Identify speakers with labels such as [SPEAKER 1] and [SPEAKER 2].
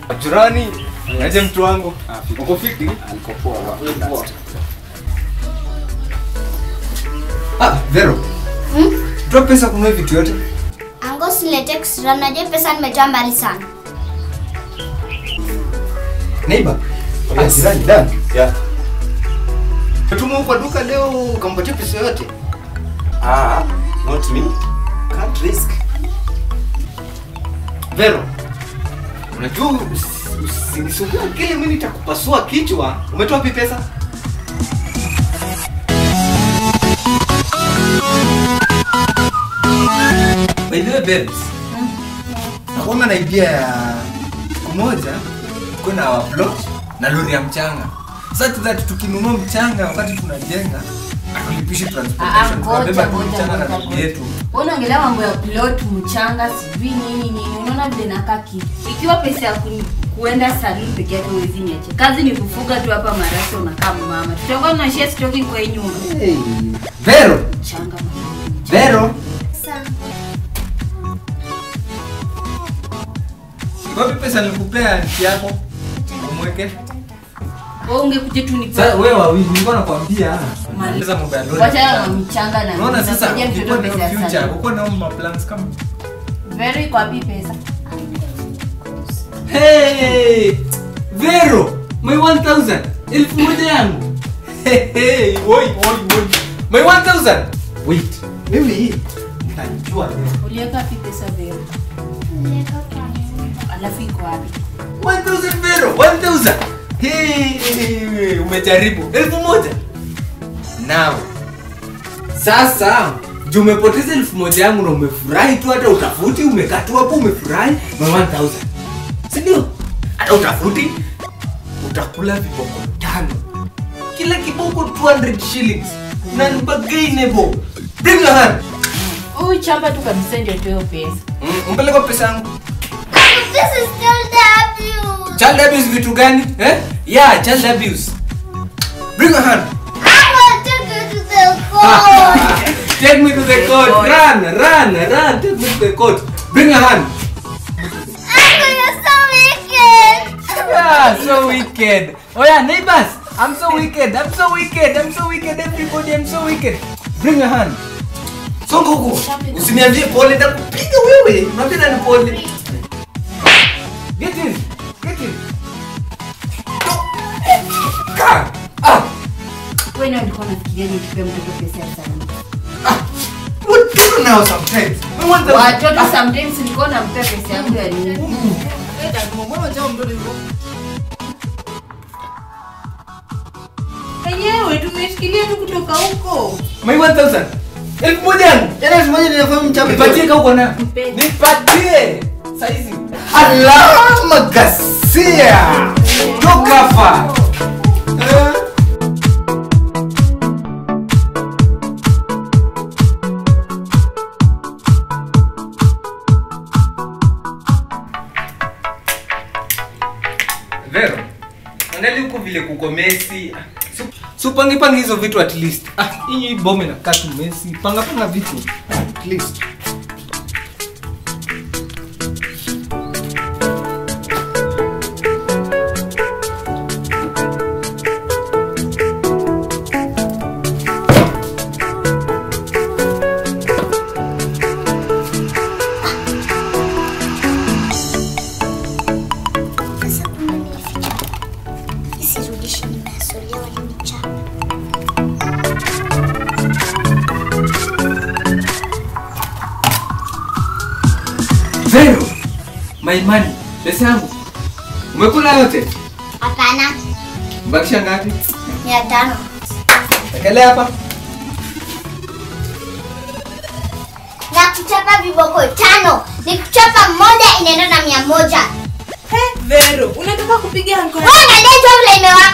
[SPEAKER 1] Jirani, aje mtu wangu. Uko fiti? Ah, Vero.
[SPEAKER 2] Hmm?
[SPEAKER 1] Toa pesa kununua vitu yote.
[SPEAKER 2] Ango silete extra, najua pesa nimetoa mbali sana.
[SPEAKER 1] Neighbor. Ah, jirani, Dan.
[SPEAKER 3] Yeah.
[SPEAKER 1] Natuma kwa duka leo ukampatia pesa yote.
[SPEAKER 3] Ah, not me. Can't risk.
[SPEAKER 1] Vero. Unajua usi- usinisumbue kile mimi nitakupasua kichwa. Umetoa wapi pesa? By the way, babes. Nakuanga na idea ya siku moja kuwe na our plot na lori ya mchanga. Such that tukinunua mchanga wakati tunajenga atulipishi transportation. Tunabeba tu mchanga na lori yetu.
[SPEAKER 4] unaongelea mambo ya plot mchanga sijui nini nini unaona vile nakaa kitu ikiwa pesa ya ku- kuenda saluni peke yake huwezi niache kazi ni kufuga tu hapa marasa unakaa mama tutakuwa tunashia stoki kwa hii nyumba
[SPEAKER 1] Hey. Vero,
[SPEAKER 4] mchanga mama.
[SPEAKER 1] Vero.
[SPEAKER 2] Sana.
[SPEAKER 1] Wapi pesa nilikupea nchi yako? Umweke.
[SPEAKER 4] wewe ungekuja tu ni
[SPEAKER 1] Sasa wewe wawili nilikuwa nakwambia.
[SPEAKER 4] Mali.
[SPEAKER 1] Sasa mambo ya lori.
[SPEAKER 4] wacha na mchanga na
[SPEAKER 1] Unaona sasa
[SPEAKER 4] Nasaidia mtoto
[SPEAKER 1] ukikuwa na
[SPEAKER 4] pesa ya
[SPEAKER 1] future,
[SPEAKER 4] saluni.
[SPEAKER 1] uko na ma plans kama
[SPEAKER 4] Vero iko wapi pesa
[SPEAKER 1] Hey! Vero, my 1000. Elfu moja yangu. Hey, hey, oi, oi, oi. My 1000. Wait. Mimi nitajua leo.
[SPEAKER 4] uliweka wapi pesa Vero alafu iko wapi
[SPEAKER 1] 1000 Vero, 1000. Hey, umejaribu. Elfu moja. Now. Sasa juu umepoteza elfu moja yangu na umefurahi tu hata utafuti umekaa tu hapo umefurahi my 1000. Si ndio? Hata utafuti utakula viboko tano. Kila kiboko 200 shillings. Non-bargainable. Bring your hand.
[SPEAKER 4] huyu chamba tu kabisa ndio tuyo pesa
[SPEAKER 1] Mm, umpeleka pesa yangu.
[SPEAKER 2] Uncle, this is still the abuse.
[SPEAKER 1] Child abuse vitu gani? Eh? Yeah, child abuse. Bring your hand.
[SPEAKER 2] I want to go to the court.
[SPEAKER 1] Take me to the court. Run, run, run. Take me to the court. Bring your hand.
[SPEAKER 2] Uncle, you're so wicked.
[SPEAKER 1] Yeah, so wicked. Oh yeah, neighbors. I'm so wicked. I'm so wicked. I'm so wicked. Everybody, I'm so wicked. Bring your hand. Songa huko. Usiniambie pole nitakupiga wewe. Mwambie nani pole. Get in. Get in. Kaa. Ah.
[SPEAKER 4] wewe ndio ulikuwa unafikiria nichukue mtoto pesa ya saluni
[SPEAKER 1] Ah. What do you know sometimes? We want the
[SPEAKER 4] watoto sometimes nilikuwa nampea pesa yangu ya nini wenyewe tumeshikilia tu kutoka huko
[SPEAKER 1] My 1000. Elfu moja yangu.
[SPEAKER 3] Tena elfu moja ninafanya mchapa.
[SPEAKER 1] Nipatie kama uko na.
[SPEAKER 4] Nipe.
[SPEAKER 1] Nipatie. Saizi. Alama Gasia. Toka hapa. Eh? Vero. Angalia huko vile kuko Messi. Su- Su pange pange hizo vitu at least. Ah, hii bombe na katu Messi. Panga panga vitu. At least.
[SPEAKER 2] Sasa kumbe nilificha. Isirudishe nimeasolewa ni mchana.
[SPEAKER 1] Vero. My money. Pesa yangu. Umekula yote?
[SPEAKER 2] Hapana,
[SPEAKER 1] Mbakisha ngapi?
[SPEAKER 2] mia tano.
[SPEAKER 1] Ekelea hapa.
[SPEAKER 2] Na kuchapa viboko tano. Nikuchapa moja inaenda na mia moja.
[SPEAKER 4] Vero unataka kupiga anko
[SPEAKER 2] Wewe unadai tu vile imewaka.